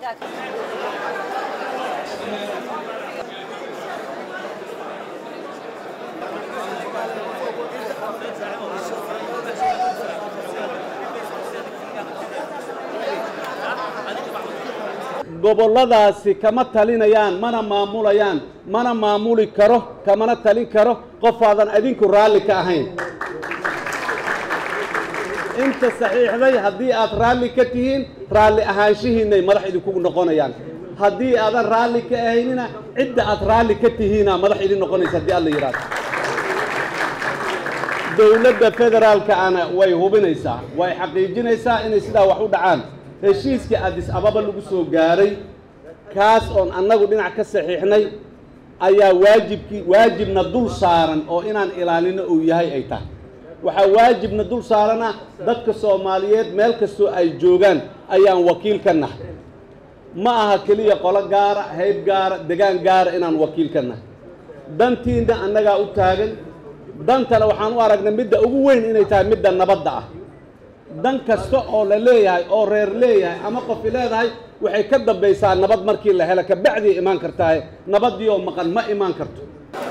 gobolladaasi kama talinayaan mana maamulayaan mana maamuli karo kamana talin karo qofaadan adinku raalli ka ahayn inta saxiixday haddii aad raalli ka tihiin raalli ahaanshihiinay madax idinku noqonayaan haddii aadan raalli ka ahaynina cidda aad raalli ka tihiina madax idin noqonaysa haddii alla yidhaahdo dowladda federaalka ana way hubinaysaa way xaqiijinaysaa inay sidaa wax u dhacaan heshiiskii addis ababa lagu soo gaaray kaas oon annagu dhinac ka saxiixnay ayaa waajibkii waajibna dul saaran oo inaan ilaalino uu yahay ay tahay waxaa waajibna dul saarana dadka soomaaliyeed meel kastoo ay joogaan ayaan wakiil ka nahay ma aha keliya qolo gaara hayb gaara degaan gaara inaan wakiil ka nahay dantiinna annagaa u taagan dantana waxaan u aragnay midda ugu weyn inay tahay midda nabadda ah dan kasta oo la leeyahay oo reer leeyahay ama qofi leedahay waxay ka dambaysaa nabad markii la helo kabacdii imaan kartaaye nabaddii oo maqan ma imaan karto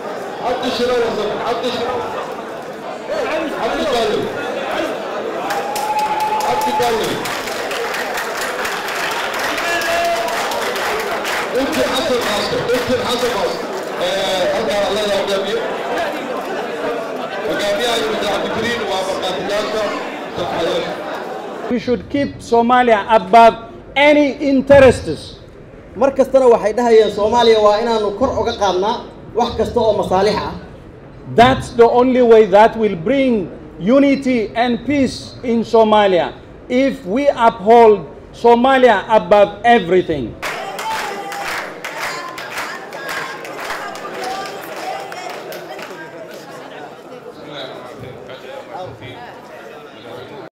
We should keep Somalia above any interests. mar kastana waxay dhahayeen soomaaliya waa inaanu kor uga qaadnaa wax kasta oo masaalix ah That's the only way that will bring unity and peace in Somalia if we uphold Somalia above everything.